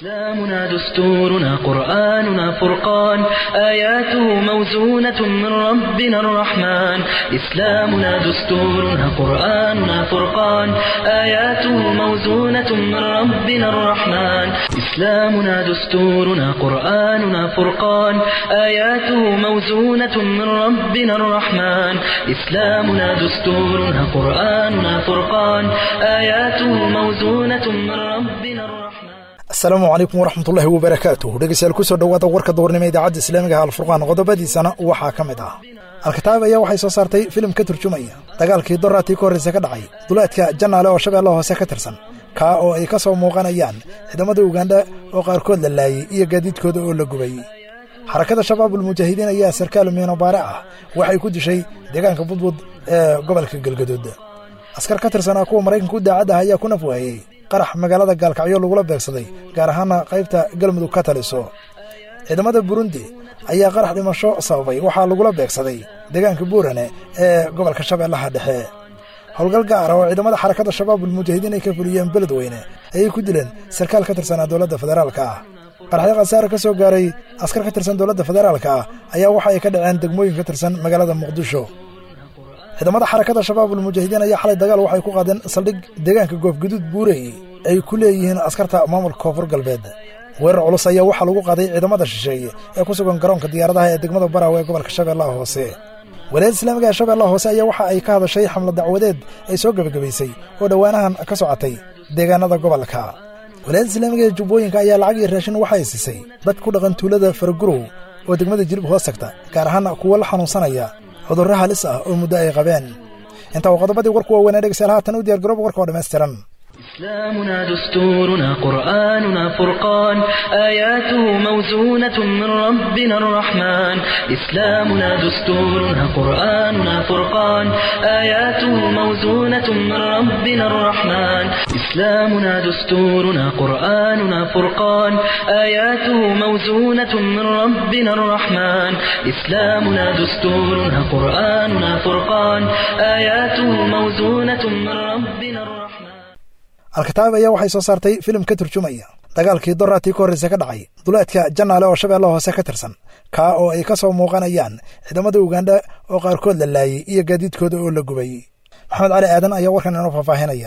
إسلامنا دستورنا قرآننا فرقان آياته موزونة من ربنا الرحمن إسلامنا دستورنا قرآننا فرقان آياته موزونة من ربنا الرحمن إسلامنا دستورنا قرآننا فرقان آياته موزونة من ربنا الرحمن إسلامنا دستورنا قرآننا فرقان آياته موزونة من ربنا الرحمن asalaamu calaykum waraxmatullaahi wabarakaatuh dhegeystayaal kusoo dhowaada warka doornimo idaacadda islaamiga ah alfurqaan qodobadiisana waxaa ka mid ah alkitaab ayaa waxay soo saartay filim ka turjumaya dagaalkii doraatii ka horreysa ka dhacay duleedka janaale oo shabeellaha hoose ka tirsan kaa oo ay ka soo muuqanayaan ciidamada ugandha oo qaarkood la laayey iyo gaadiidkooda oo la gubay xarakada shabaabulmujaahidiin ayaa sarkaal miino baare ah waxay ku dishay deegaanka budbud ee gobolka galgaduud askar ka tirsanaa kuwa maraykanka u daacadda ah ayaa ku naf waayey qarax magaalada gaalkacyo lagula beegsaday gaar ahaana qaybta galmudug ka taliso ciidamada burundi ayaa qarax dhimasho sababay waxaa lagula beegsaday deegaanka buurane ee gobolka shabeellaha dhexe howlgal gaara oo ciidamada xarakadda shabaabulmujaahidiin ay ka fuliyeen beledweyne ayay ku dileen sarkaal ka tirsanaa dowladda federaalka ah qaraxyo khasaare ka soo gaaray askar ka tirsan dowladda federaalka ah ayaa waxa ay ka dhaceen degmooyin ka tirsan magaalada muqdisho ciidamada xarakada shabaabulmujaahidiin ayaa xalay dagaal waxay ku qaadeen saldhig deegaanka goofguduud buurey ay ku leeyihiin askarta maamulka koonfur galbeed weerar culus ayaa waxaa lagu qaaday ciidamada shisheeye ee ku sugan garoonka diyaaradaha ee degmada baraawe ee gobolka shabeellaha hoose walaayadda islaamiga ee shabeellaha hoose ayaa waxa ay ka hadashay xamla dacwadeed ay soo gebagabaysay oo dhowaanahan ka socotay deegaanada gobolka walaayadda islaamiga ee jubbooyinka ayaa lacag iyo raashin waxay siisay dad ku dhaqan tuulada faragurow oo degmada jilib hoos tagta gaar ahaan kuwa la xanuunsanaya cudurro halis ah oo muddo ay qabeen intaa waa qodobadii warku waaweynaa dhegeystayaal haatan u diyargarooba warka oo dhammaystiran إسلامنا دستورنا قرآننا فرقان آياته موزونة من ربنا الرحمن إسلامنا دستورنا قرآننا فرقان آياته موزونة من ربنا الرحمن إسلامنا دستورنا قرآننا فرقان آياته موزونة من ربنا الرحمن إسلامنا دستورنا قرآننا فرقان آياته موزونة من ربنا الرحمن alkitaab ayaa waxay soo saartay filim ka turjumaya dagaalkii doraatii ka horreysa ka dhacay duleedka janaale oo shabeellaha hoose ka tirsan kaa oo ay ka soo muuqanayaan ciidamada ugandha oo qaarkood la laayey iyo gaadiidkooda oo la gubay maxamed cali aadan ayaa warkan inoo faahfaahinaya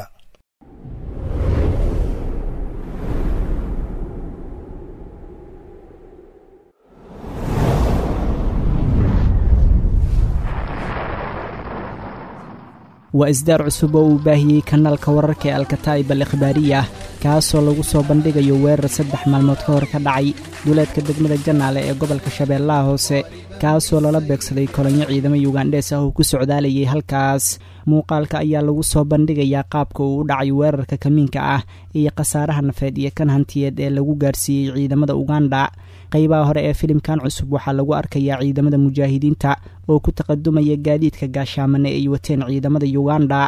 waa isdaar cusub oo uu baahiyey kanaalka wararka ee alkataa'ib al ikhbaariya kaasoo lagu soo bandhigayo weerar saddex maalmood ka hor ka dhacay duleedka degmada janaale ee gobolka shabeellaha hoose kaasoo lala beegsaday kolonyo ciidamo yugandhees ah oo ku socdaalayay halkaas muuqaalka ayaa lagu soo bandhigayaa qaabka uu u dhacay weerarka kamiinka ah iyo khasaaraha nafeed iyo kan hantiyeed ee lagu gaarsiiyey ciidamada uganda qaybaha hore ee filimkan cusub waxaa lagu arkayaa ciidamada mujaahidiinta oo ku taqadumaya gaadiidka gaashaamane ay wateen ciidamada yuganda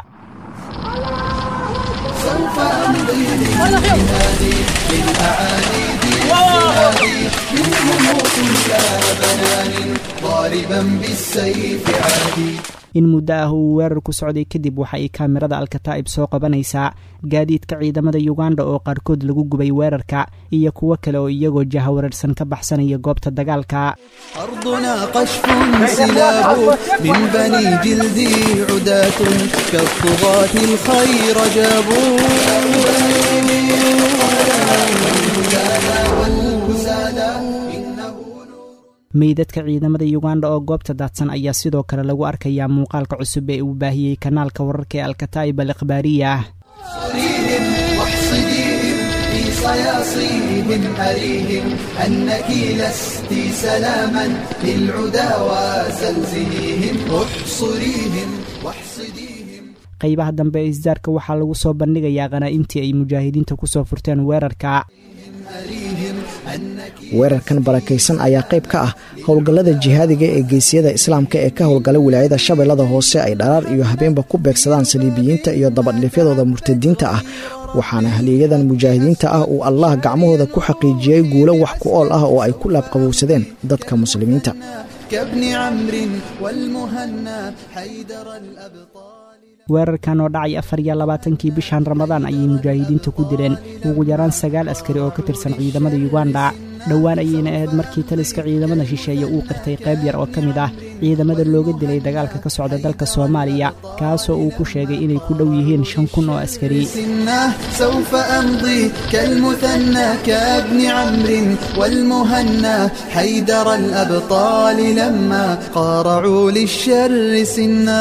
in muddo ah uu weerar ku socday kadib waxa ay kaamirada alkataa'ib soo qabanaysaa gaadiidka ciidamada yuganda oo qaarkood lagu gubay weerarka iyo kuwo kale oo iyagoo jahawareersan ka baxsanaya goobta dagaalka أرضنا قشف سلاب من بني جلدي عداة كالطغاة الخير جابوا meydadka ciidamada yuganda oo goobta daadsan ayaa sidoo kale lagu arkayaa muuqaalka cusub ee uu baahiyey kanaalka wararka ee alkataa'ib al ikhbaariya صريهم واحصديهم في صياصيهم أريهم أنك لست سلاما للعدا وزلزليهم احصريهم واحصديهم qaybaha dambe ee isdaarka waxaa lagu soo bandhigayaa khanaa'imtii ay mujaahidiinta ku soo furteen weerarka أريهم أنك weerarkan barakaysan ayaa qayb ka ah howlgallada jihaadiga ee geesiyada islaamka ee ka howlgala wilaayada shabeellada hoose ay dharaar iyo habeenba ku beegsadaan saliibiyiinta iyo dabadhifyadooda murtadiinta ah waxaana haliyayadan mujaahidiinta ah uu allah gacmahooda ku xaqiijiyey guulo wax ku ool ah oo ay ku laabqabowsadeen dadka muslimiinta كابن عمرو والمهنا حيدر الأبطال weerarkan oo dhacay afar iyo labaatankii bishan ramadaan ayay mujaahidiinta ku dileen ugu yaraan sagaal askari oo ka tirsan ciidamada yuganda dhowaan ayayna ahayd markii taliska ciidamada shisheeye uu qirtay qayb yar oo ka mid ah ciidamada looga dilay dagaalka ka socda dalka soomaaliya kaasoo uu ku sheegay inay ku dhow yihiin shan kun oo askari سنه سوف أمضي كالمثنى كابن عمرو والمهنا حيدر الأبطال لما قارعوا للشر سنا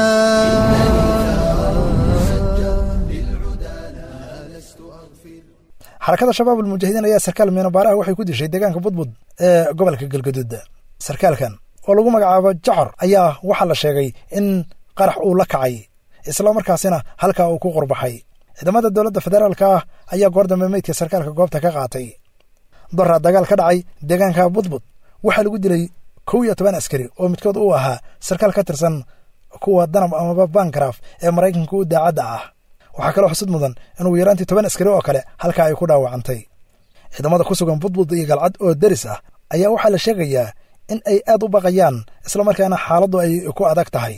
xarakada shabaab almujaahidiin ayaa sarkaal miinobaaraha waxay ku dishay deegaanka budbud ee gobolka galgaduud sarkaalkan oo lagu magacaabo jacor ayaa waxaa la sheegay in qarax uu la kacay isla markaasina halkaa uu ku qurbaxay ciidamada dowladda federaalka ah ayaa goor dambe meydka sarkaalka goobta ka qaatay doraa dagaal ka dhacay deegaanka budbud waxaa lagu dilay kow iyo toban askari oo midkood uu ahaa sarkaal ka tirsan kuwa danab amaba bankraf ee maraykanka u daacadda ah waxaa kaloo xusud mudan in ugu yaraantii toban askari oo kale halkaa ay ku dhaawacantay ciidamada ku sugan budbud iyo galcad oo deris ah ayaa waxaa la sheegayaa in ay aad u baqayaan islamarkaana xaaladdu ay ku adag tahay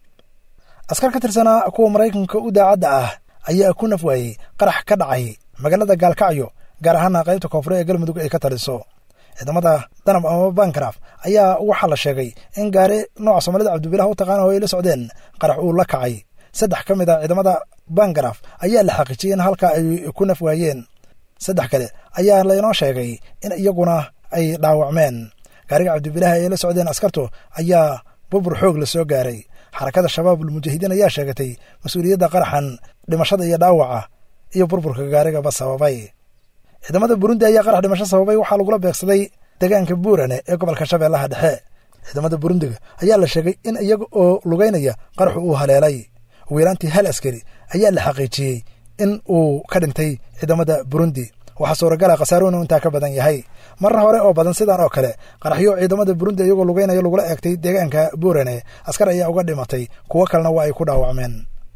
askar ka tirsanaa kuwa maraykanka u daacadda ah ayaa ku naf waayey qarax ka dhacay magaalada gaalkacyo gaar ahaana qaybta koonfure ee galmudug ay ka taliso ciidamada danab amaba bankraf ayaa waxaa la sheegay in gaari nooca soomaalida cabdibilah u taqaana oo ay la socdeen qarax uu la kacay saddex ka mid a ciidamada bangraf ayaa la xaqiijiyey in halkaa ay ku naf waayeen saddex kale ayaa laynoo sheegay in iyaguna ay dhaawacmeen gaariga cabdibilaah ay la socdeen askartu ayaa burbur xoog la soo gaaray xarakada shabaab almujaahidiin ayaa sheegatay mas-uuliyadda qaraxan dhimashada iyo dhaawaca iyo burburka gaarigaba sababay ciidamada burundi ayaa qarax dhimasho sababay waxaa lagula beegsaday deegaanka buurane ee gobolka shabeellaha dhexe ciidamada burundiga ayaa la sheegay in iyaga oo lugeynaya qaraxu uu haleelay ugu yaraantii hal askari ayaa la xaqiijiyey in uu ka dhintay ciidamada burundi waxaa suuragala khasaaruhu inuu intaa ka badan yahay marar hore oo badan sidaan oo kale qaraxyo ciidamada burundi iyagoo lugeynaya lagula eegtay deegaanka buurane askar ayaa uga dhimatay kuwo kalena waa ay ku dhaawacmeen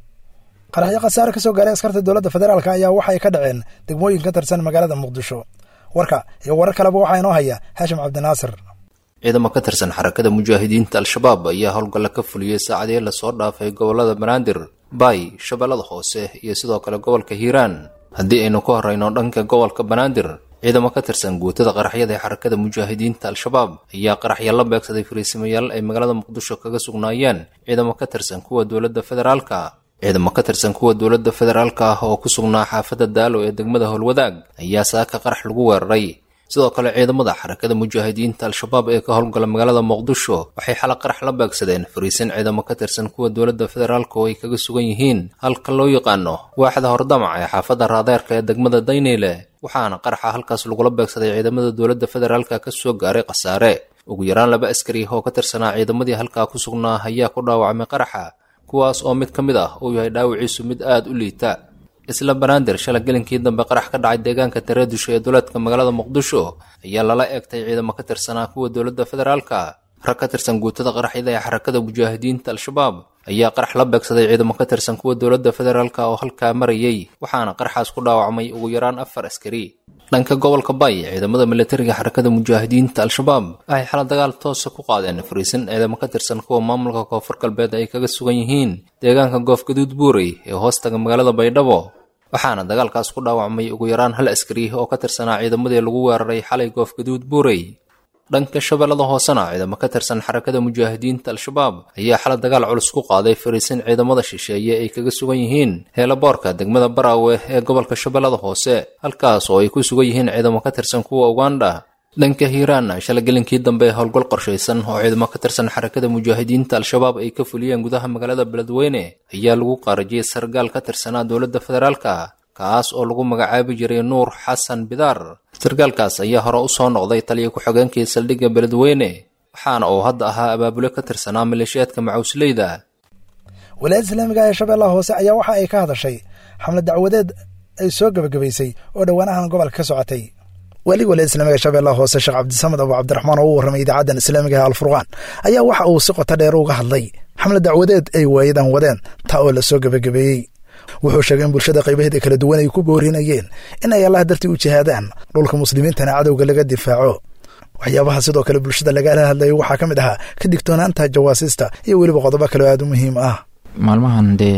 qaraxyo khasaare ka soo gaaray askarta dowladda federaalk ayaa waxa ay ka dhaceen degmooyin ka tirsan magaalada muqdisho warka iyo warar kaleba waxaa inoo haya haashim cabdinaasir ciidamo ka tirsan xarakada mujaahidiinta al-shabaab ayaa howlgalla ka fuliyey saacadii lasoo dhaafay gobolada banaadir baay shabeellada hoose iyo sidoo kale gobolka hiiraan haddii aynu ku horrayno dhanka gobolka banaadir ciidamo ka tirsan guutada qaraxyada ee xarakada mujaahidiinta al-shabaab ayaa qaraxya la beegsaday fariisimayaal ay magaalada muqdisho kaga sugnaayeen ciidamo ka tirsan kuwa dowladda federaalka ciidamo ka tirsan kuwa dowladda federaalka ah oo ku sugnaa xaafadda daalo ee degmada howlwadaag ayaa saaka qarax lagu weeraray sidoo kale ciidamada xarakada mujaahidiinta al-shabaab ee ka howlgala magaalada muqdisho waxay xala qarax la beegsadeen fariisin ciidamo ka tirsan kuwa dowladda federaalka oo ay kaga sugan yihiin halka loo yaqaano waaxda hordamac ee xaafadda raadeerka ee degmada dayneyle waxaana qaraxa halkaas lagula beegsaday ciidamada dowladda federaalka ka soo gaaray khasaare ugu yaraan laba askari oo ka tirsanaa ciidamadii halkaa ku sugnaa ayaa ku dhaawacmay qaraxa kuwaas oo mid ka mid ah uu yahay dhaawiciisu mid aada u liita isla banaadir shala gelinkii dambe qarax ka dhacay deegaanka tareedusho ee duleedka magaalada muqdisho ayaa lala eegtay ciidamo ka tirsanaa kuwa dowladda federaalka rag ka tirsan guutada qaraxyada ee xarakada mujaahidiinta al-shabaab ayaa qarax la beegsaday ciidamo ka tirsan kuwa dowladda federaalka oo halkaa marayay waxaana qaraxaas ku dhaawacmay ugu yaraan afar askari dhanka gobolka bay ciidamada militariga xarakada mujaahidiinta al-shabaab waxay xala dagaal toosa ku qaadeen fariisin ciidamo ka tirsan kuwa maamulka koonfur galbeed ay kaga sugan yihiin deegaanka goofgaduud buurey ee hoostaga magaalada baydhabo waxaana dagaalkaas ku dhaawacmay ugu yaraan hal askari oo ka tirsanaa ciidamadii lagu weeraray xalay goofgaduud buurey dhanka shabeellada hoosena ciidamo ka tirsan xarakada mujaahidiinta al-shabaab ayaa xala dagaal culus ku qaaday fariisin ciidamada shisheeye ay kaga sugan yihiin heelaboorka degmada baraawe ee gobolka shabeellada hoose halkaas oo ay ku sugan yihiin ciidamo ka tirsan kuwa uganda dhanka hiiraanna shala gelinkii dambe howlgal qorshaysan oo ciidamo ka tirsan xarakada mujaahidiinta al-shabaab ay ka fuliyeen gudaha magaalada beledweyne ayaa lagu qaarajiyey sargaal ka tirsanaa dowladda federaalka kaas oo lagu magacaabi jiray nuur xasan bidaar sargaalkaas ayaa hore u soo noqday taliya ku-xigeenkii saldhigga beledweyne waxaana uu hadda ahaa abaabule ka tirsanaa maleeshiyaadka macuusleyda walaayadda islaamiga ee shabeellaha hoose ayaa waxa ay ka hadashay xamlad dacwadeed ay soo gebagabaysay oo dhowaanahan gobolka ka socotay weli walaayadda islamiga ee shabeellaha hoose sheekh cabdisamed abu cabdiraxmaan oo u warramay idaacaddan islaamiga ee alfurqaan ayaa waxa uu si qoto dheer uga hadlay xamlad dacwadeed ay waayadan wadeen taa oo la soo gebagabeeyey wuxuu sheegay in bulshada qaybaheeda kala duwan ay ku boorinayeen in ay allah dartii u jihaadaan dhulka muslimiintana cadowga laga difaaco waxyaabaha sidoo kale bulshada lagala hadlayay waxaa ka mid ahaa ka digtoonaanta jawaasiista iyo weliba qodobo kale aada u muhiim ah maalmahan dee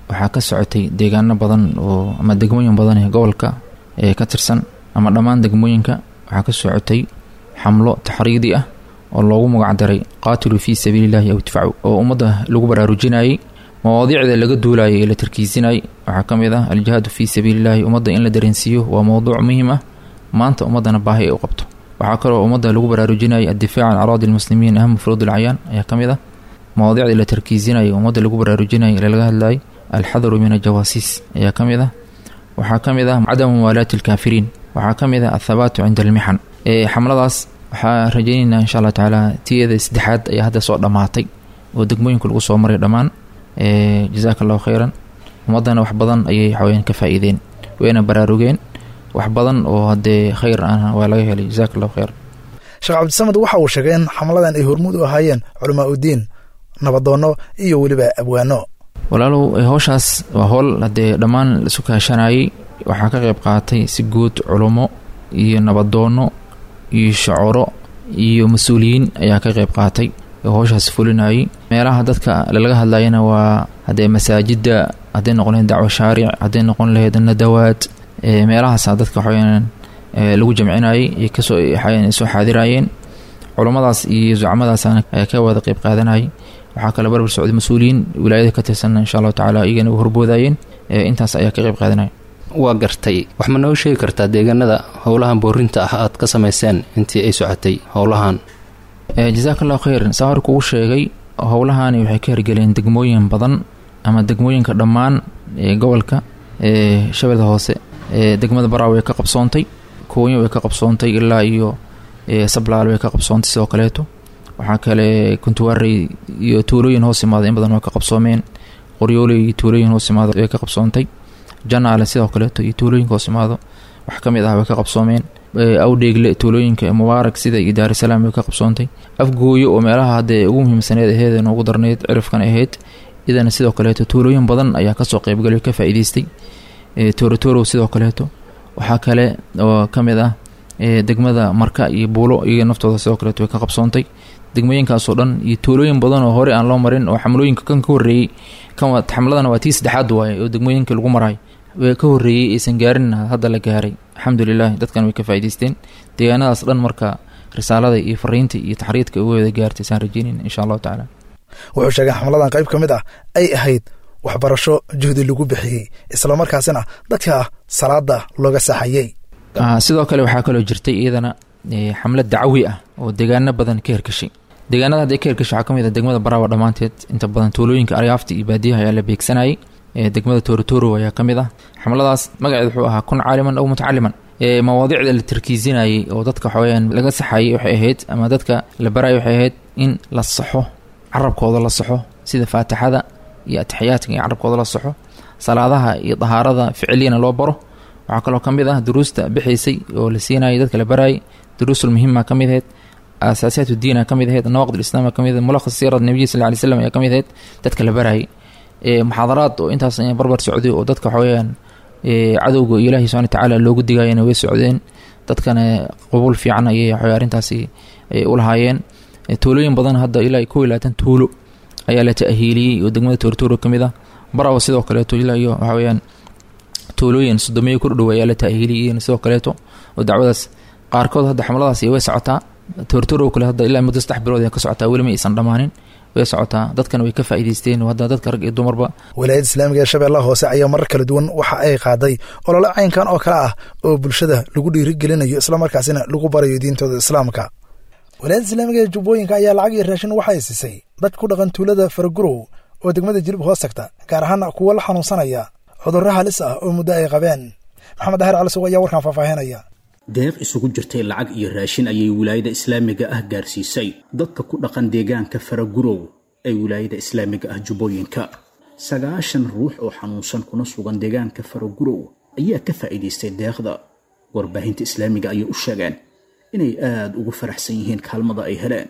waxaa ka socotay deegaano badan oo ama degmooyin badan ee gobolka ee ka tirsan ama dhammaan degmooyinka waxaa ka socotay xamlo taxriidi ah oo loogu magacdaray qaatiluu fii sabiilillahi aw idfacu oo ummadda lagu baraarujinayay mawaadiicda laga duulayay ee la tarkiisinayay waxaa ka mid ah aljihaadu fii sabiilillahi ummadda in la dareensiiyo waa mowduuc muhiim ah maanta ummaddana baahi ay u qabto waxaa kaloo ummadda lagu baraarujinayay addifaac can araadi lmuslimiin aham furuud alcayaan ayaa ka mid ah mawaadiicda la tarkiisinayay ummadda lagu baraarujinayay ee laga hadlayay alxadaru min ajawaasiis ayaa ka mid ah waxaa ka mid ah cadamu muwaalaati alkaafiriin waxaa ka mid ah athabaatu cinda almixan xamladaas waxaa rajaynaynaa insha allah tacaala tiyada saddexaad ayaa hadda soo dhammaatay oo degmooyinka lagu soo maray dhammaan jazaaka allahu khayran ummaddana wax badan ayay waxaweyaan ka faa-iideen wayna baraarugeen wax badan oo haddee khayr ah waa laga helay jazaaka allahu khayran sheekh cabdisamed waxa uu sheegay in xamladan ay hormuud u ahaayeen culamaa uddiin nabadoonno iyo weliba abwaano walaalow howshaas waa howl haddee dhammaan laisu kaashanayay waxaa ka qayb qaatay si guud culummo iyo nabadoonno iyo shacoro iyo mas-uuliyiin ayaa ka qayb qaatay oo howshaas fulinayay meelaha dadka lalaga hadlayana waa haddee masaajidda hadday noqon laheyd dacwo shaaric hadday noqon laheyd nadawaad meelahaasa dadka waxaweyaan lagu jamcinayay ay kasoo soo xaadirayeen culummadaas iyo zucmadaasana ka wada qayb qaadanayay waxaa kale barbar socday mas-uuliyiin wilaayada ka tirsan insha allahu tacala iyagana u horboodayeen intaas ayaa ka qayb qaadanaya waa gartay wax ma noo sheegi kartaa deegaanada howlahan boorinta ah aad ka samayseen intii ay socotay howlahan jazaaka allahu khayran saa hor kugu sheegay howlahani waxay ka hirgeleen degmooyin badan ama degmooyinka dhammaan gobolka shabeelda hoose degmada baraa way ka qabsoontay koonya way ka qabsoontay ilaa iyo sablaal way ka qabsoontay sidoo kaleeto waxaa kale kuntuwaarey iyo tuulooyin hoos imaada in badan waa ka qabsoomeen qoryooley iyo tuulooyin hoos imaado way ka qabsoontay janaale sidoo kaleeto iyo tuulooyinka hoos imaado wax ka mid ah way ka qabsoomeen awdheegle tuulooyinka mubaarak sida iyo daarisalaam way ka qabsoontay afgooyo oo meelaha haddee ugu muhiimsaneed aheed ee noogu darneyd cirifkan ahayd idana sidoo kaleeto tuulooyin badan ayaa kasoo qeybgalay ka faa-iideystay toorotorow sidoo kaleeto waxaa kale oo ka mid ah degmada marka iyo buulo iyaga naftooda sidoo kaleeto way ka qabsoontay degmooyinkaasoo dhan iyo tuulooyin badan oo horey aan loo marin oo xamlooyinka kan ka horreeyey xamladana waa tii saddexaad waaye oo degmooyinka lagu maraay ka horreeyey aysan gaarin hadda la gaaray alxamdulilah dadkan way ka faa'idaysteen deegaanadaas dhan marka risaalada iyo fariinta iyo taxriidka uga wada gaartay saan rajeynayn insha allahu tacaala wuxuu sheegay xamladan qayb ka mid ah ay ahayd waxbarasho juhdi lagu bixiyey islamarkaasina dadka salaada looga saxayey sidoo kale waxaa kaloo jirtay iyadana xamlad dacwi ah oo deegaano badan ka herkashay deegaanada hadday ka herkashay waxaa ka mid ah degmada baraawa dhammaanteed inta badan tuulooyinka aryaafta iyo baadiyaha ayaa la beegsanayay degmada toorotoro ayaa ka mid ah xamladaas magaceed wuxuu ahaa kun caaliman aw mutacaliman mawaadiicda la tarkiisinayay oo dadka waxaweyaan laga saxayay waxay ahayd ama dadka la barayay waxay ahayd in la saxo carabkooda la saxo sida faatixada iyo atixiyaadka in carabkooda la saxo salaadaha iyo dahaarada ficiliyana loo baro waxaa kaloo ka mid ah duruusta bixaysay oo la siinayay dadka la barayay duruusul muhima ka mid ahayd asaasiyaat udiina ka mid ahayd nawaqid islaam ka mid ahayd mulakhas siirad nabiyi sal ly slam ayaa ka mid ahayd dadka la barayay muxaadaraad oo intaas barbar socday oo dadka waxaweyaan cadowga ilaahi subana watacaala loogu digayana way socdeen dadkana qabuul fiican ayay waxawey arrintaasi u lahaayeen tuulooyin badan hadda ilaa kow iyo labaatan tuulo ayaa la ta'hiiliyey oo degmada toortooro ka mid ah barawa sidoo kaleeto ilaa iyo waxaa weyaan tuulooyin sodomeeyo ku dhow ayaa la ta'hiiliyey sidoo kaleeto oo dacwadaas qaarkood hadda xamladaas way socotaa toortooro kale hadda ilaa muddo saddex bilood ay ka socotaa weli ma aysan dhammaanin way socotaa dadkana way ka faa'iidaysteen oo hadda dadka rag iyo dumarba wilaayadda islaamiga ee shabeellaha hoose ayaa marar kala duwan waxa ay qaaday olole caynkan oo kale ah oo bulshada lagu dhiirigelinayo islamarkaasina lagu barayo diintooda islaamka wilaayadda islaamiga ee jubbooyinka ayaa lacag iyo raashin waxay siisay dad ku dhaqan tuulada faragurow oo degmada jilib hoos tagta gaar ahaana kuwa la xanuunsanaya cudurro halis ah oo muddo ay qabeen maxamed daahir cali sugo ayaa warkan faahfaahinaya deeq isugu jirtay lacag iyo raashin ayay wilaayada islaamiga ah gaarsiisay dadka ku dhaqan deegaanka faragurow ee wilaayada islaamiga ah jubbooyinka sagaashan ruux oo xanuunsan kuna sugan deegaanka faragurow ayaa ka faa'iidaystay deeqda warbaahinta islaamiga ayay u sheegeen inay aada ugu faraxsan yihiin kaalmada ay heleen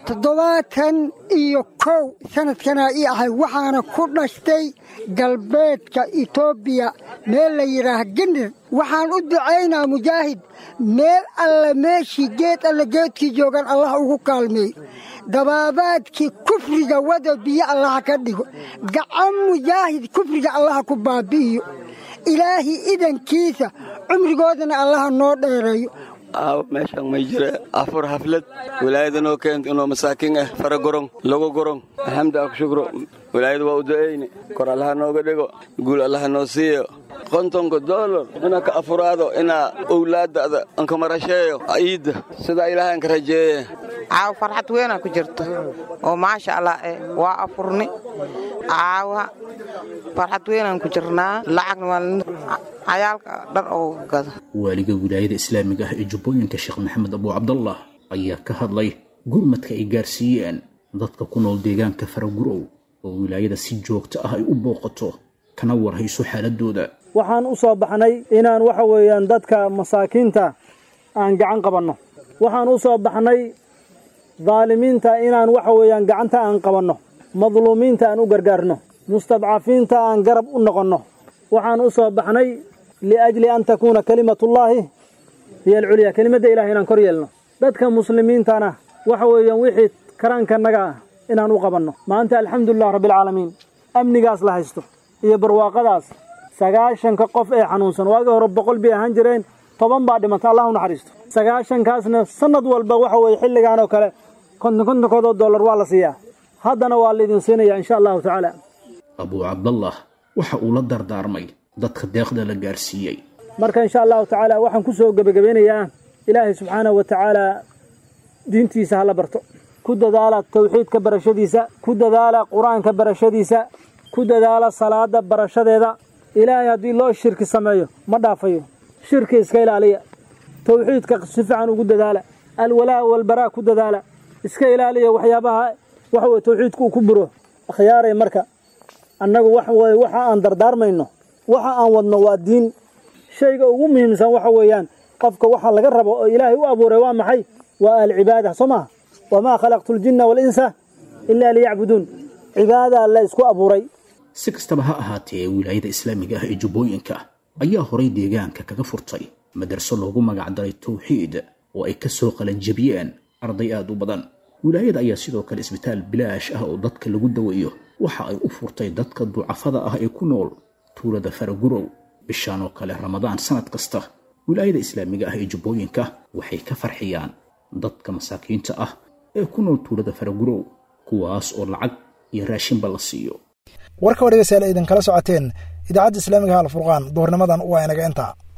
toddobaatan iyo kow sanadkanaa ii ahay waxaana ku dhashtay galbeedka etoobiya meel la yidhaah gendir waxaan u ducaynaa mujaahid meel alle meeshii geed alle geedkii joogan allah ugu kaalmeey dabaabaadkii kufriga wada biyo allaha ka dhigo gacan mujaahid kufriga allaha ku baabi'iyo ilaahi idankiisa cumrigoodana allaha noo dheereeyo aaw meeshaan may jira afur haflad walaayadanoo keent inoo masaakiin ah fara gorong lagu gorong alxamdu aku shukro walaayada waa u du'ayne kor allaha nooga dhigo guul allaha noo siiyo kontonka doolar inaa ka afuraado inaa owlaadada anka marasheeyo ciidda sidaa ilaahay anka rajeeye caawa farxad weynaa ku jirto oo maasha allah eh waa afurni caawa farxad weynaan ku jirnaa lacagna waa cayaalka dhar oo gado waaliga wilaayada islaamiga ah ee jubbooyinka sheekh maxamed abuu cabdallah ayaa ka hadlay gurmadka ay gaarsiiyeen dadka ku nool deegaanka faragurow oo wilaayada si joogto ah ay u booqato kana warhayso xaaladooda waxaan u soo baxnay inaan waxa weeyaan dadka masaakiinta aan gacan qabanno waxaan u soo baxnay daalimiinta inaan waxa weeyaan gacanta aan qabanno madluumiinta aan u gargaarno mustadcafiinta aan garab u noqonno waxaan u soo baxnay liajli an takuuna kalimatullaahi hiyo alculyaa kelimadda ilahay inaan kor yeelno dadka muslimiintana waxa weeyaan wixii karaankanaga ah inaan u qabanno maanta alxamdulilah rabbialcaalamiin amnigaas la haysto iyo barwaaqadaas sagaashanka qof ee xanuunsan waagii hore boqol bay ahaan jireen toban baa dhimanta allah u naxariisto sagaashankaasna sanad walba waxa weeye xilligan oo kale konton kontonkoodoo dollar waa la siiyaa haddana waa laydin siinaya insha allahu tacaala abuu cabdallah waxa uu la dardaarmay dadka deeqda la gaarsiiyey marka insha allahu tacaala waxaan ku soo gebagabeynayaa ilaahay subxaanahu wa tacaala diintiisa hala barto ku dadaala tawxiidka barashadiisa ku dadaala qur-aanka barashadiisa ku dadaala salaada barashadeeda ilaahay haddii loo shirki sameeyo ma dhaafayo shirki iska ilaaliya tawxiidka si fiican ugu dadaala alwalaa walbaraa ku dadaala iska ilaaliya waxyaabaha waxa weye tawxiidku uu ku buro akhyaaray marka annagu wax weye waxa aan dardaarmayno waxa aan wadno waa diin shayga ugu muhiimsan waxa weeyaan qofka waxa laga rabo oo ilaahay u abuuray waa maxay waa alcibaada soo maha wamaa khalaqtu ljinna waalinsa ilaa liyacbuduun cibaada la isku abuuray si kastaba ha ahaatee wilaayada islaamiga ah ee jubbooyinka ayaa horay deegaanka kaga furtay madarso loogu magacdaray tawxiid oo ay ka soo qalanjabiyeen arday aad u badan wilaayada ayaa sidoo kale isbitaal bilaash ah oo dadka lagu daweeyo waxa ay u furtay dadka ducafada ah ee ku nool tuulada faragurow bishaan oo kale ramadaan sanad kasta wilaayada islaamiga ah ee jubbooyinka waxay ka farxiyaan dadka masaakiinta ah ee ku nool tuulada faragurow kuwaas oo lacag iyo raashinba la siiyo warka oo dhegeystayaal idinkala socoteen idaacadda islaamiga ha alfurqaan duhurnimadan waa inaga intaa